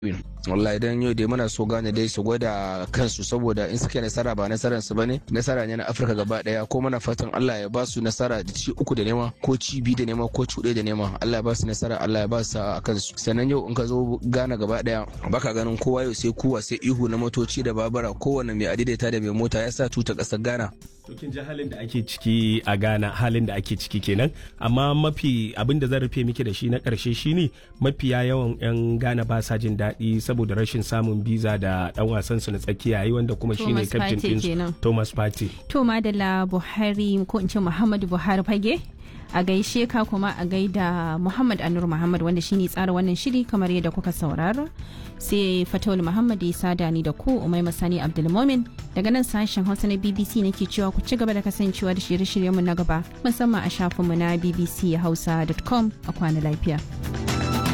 wallahi idan yau dai muna so gane dai su gwada kansu saboda in suke nasara ba nasarar su bane nasara ne na Afirka gaba daya ko muna fatan Allah ya ba su nasara da ci uku da nema ko ci biyu da nema ko ci da nema Allah ya ba su nasara Allah ya ba su a kansu sannan yau in ka zo gana gaba daya baka ganin kowa yau sai kuwa sai ihu na motoci da babura kowanne mai adaidaita da mai mota ya sa tuta kasar Ghana To kin ji halin da ake ciki a Ghana halin da ake ciki kenan amma mafi abin da zan rufe miki da shi na karshe shine mafiya yawan 'yan Ghana ba sa jin daɗi saboda rashin samun biza da ɗan wasan su na tsakiya yi wanda kuma shine captain din Thomas Partey. To Madalla Buhari ko in ce Muhammadu Buhari fage a gaishe ka kuma a gaida Muhammad Anur Muhammad wanda shine tsara wannan shiri kamar yadda kuka saurara sai Fatawul Muhammad ya sada ni da ku Umai Masani Abdulmomin daga nan sashen Hausa na BBC nake cewa ku ci gaba da kasancewa da shirye-shiryenmu na gaba musamman a shafinmu na bbchausa.com a kwana lafiya.